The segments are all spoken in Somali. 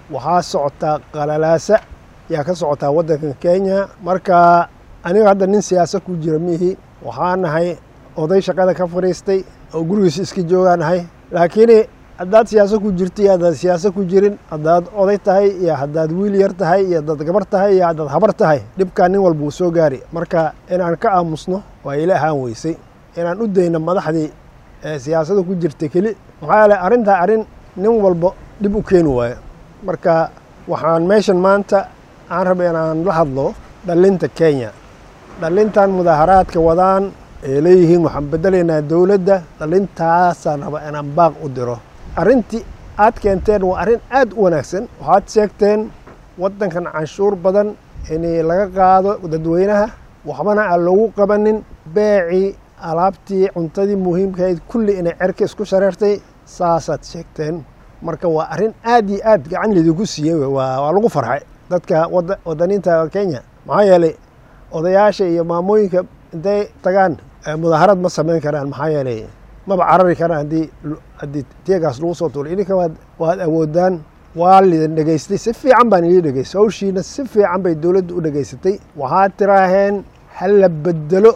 waxaa socotaa qalalaasa yaa ka socotaa waddankan kenya marka aniga hadda nin siyaasad ku jira miihi waxaa nahay oday shaqada ka fadhiistay oo gurigiisa iska joogaa nahay laakiin haddaad siyaasad ku jirto iyo haddaad siyaasad ku jirin haddaad oday tahay iyo haddaad wiil yar tahay iyo haddaad gabar tahay iyo haddaad habar tahay dhibkaa nin walba uu soo gaari marka inaan ka aamusno waa ila ahaan weysay inaan u dayno madaxdii ee siyaasadda ku jirta keli maxaa yeele arrintaa arrin nin walba dhib u keeni waayo marka waxaan meeshan maanta aan raba inaan la hadlo dhallinta kenya dhallintan mudaaharaadka wadaan ay leeyihiin waxaan bedelaynaa dowladda dhallintaasaan raba inaan baaq u diro arrintii aad keenteen waa arrin aad u wanaagsan waxaad sheegteen waddankan canshuur badan in laga qaado dadweynaha waxbana aan loogu qabanin beecii alaabtii cuntadii muhiimkahayd kulli inay cerka isku shareertay saasaad sheegteen marka waa arrin aad iyo aad gacan lidinku siiyey waa lagu farxay dadka wadaniinta kenya maxaa yeelay odayaasha iyo maamooyinka intay tagaan mudaaharad ma samayn karaan maxaa yeelay maba carari karaan haddii haddii teegaas lagu soo tuulay idinka waad waad awoodaan waa lidin dhegaystay si fiican baan idin dhegaystay hawshiina si fiican bay dowladda u dhegaysatay waxaad tiraaheen hal la bedelo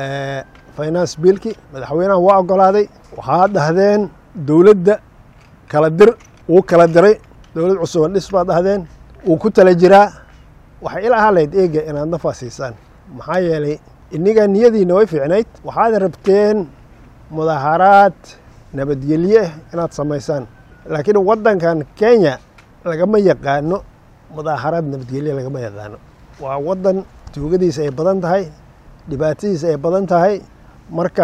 finance biilki madaxweynaha waa ogolaaday waxaad dhahdeen dowladda kala dir wuu kala diray dowlad cusuban dhis baad dhahdeen wuu ku tala jiraa waxay ila ahaan lahayd eega inaad nafaa siisaan maxaa yeelay iniga niyadiina way fiicnayd waxaad rabteen mudaaharaad nabadgelye ah inaad samaysaan laakiin waddankan kenya lagama yaqaano mudaaharaad nabadgelye lagama yaqaano waa waddan tuugadiisa ay badan tahay dhibaatadiisa ay badan tahay marka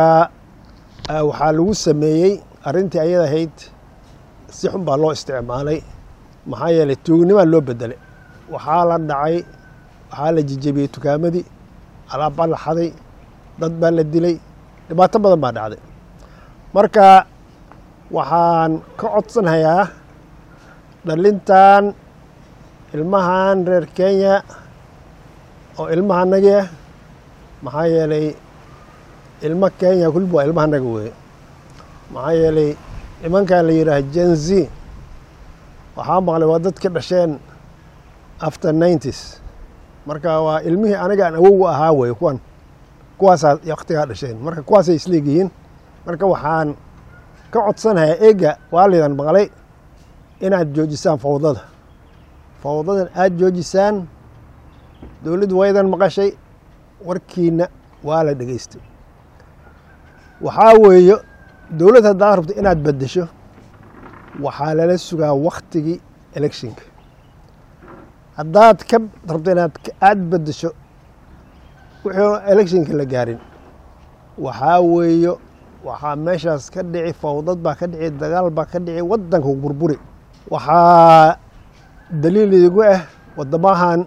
waxaa lagu sameeyey arrintii ayada ahayd si xun baa loo isticmaalay maxaa yeelay tuugnimaa loo bedelay waxaa la dhacay waxaa la jijebiyey tukaamadii alaab baa la xaday dad baa la dilay dhibaato badan baa dhacday marka waxaan ka codsanhayaa dhallintan ilmahan reer kenya oo ilmahanagi ah maxaa yeelay ilmo kenya kulib waa ilmahanaga weye maxaa yeelay nimankan la yidhaah jenzi waxaa maqlay waa dad ka dhasheen after nineties marka waa ilmihii aniga aan awowa ahaa weye kuwan kuwaasaa waktigaa dhasheen marka kuwaasay isleegyihiin marka waxaan ka codsanayaa eega waalidan maqlay inaad joojisaan fawdada fawdadan aada joojisaan dowladdu waydan maqashay warkiina waa la dhegaystay waxaa weeye dowladd haddaad rabto inaad beddesho waxaa lala sugaa waktigii electionka haddaad ka rabto inaad aada beddesho wixii electionka la gaarin waxaa weeyo waxaa meeshaas ka dhici fawdad baa ka dhici dagaal baa ka dhici waddanka burburi waxaa daliil idigu ah waddamahan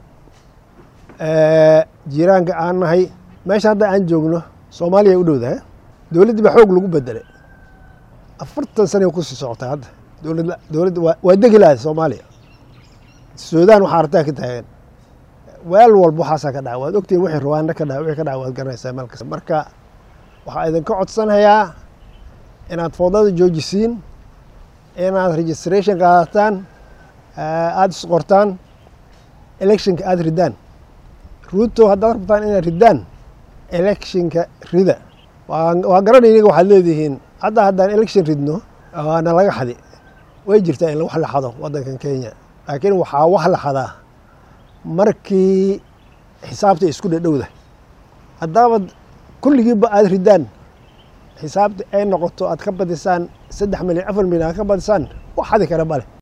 jiiraanka aan nahay meesha hadda aan joogno soomaaliya ay u dhowdahay dowladdii baa xoog lagu bedelay afartan sanay kusii socotaa hadda dowlad dowladda waa degi lahay soomaaliya suudaan waxaa artaa ka taagan weel walba waxaasaa ka dhaca waad ogtihin wixii ruwaanda ka dhaca wixii ka dhaca waad garanaysaa meel kasta marka waxaa idinka codsanayaa inaad fawdada joojisiin inaad registration qaadataan aada isqortaan electionka aada ridaan ruuto haddaad rabtaan inaad ridaan electionka rida waa garanay iniga waxaad leedihiin hadda haddaan election ridno waana laga xadi way jirtaa in wax la xado waddankan kenya laakiin waxaa wax la xadaa markii xisaabta isku dhadhowda haddaabad kulligiiba aada ridaan xisaabta ay noqoto aad ka badisaan saddex milyan afar milyan aad ka badisaan wax xadi kara male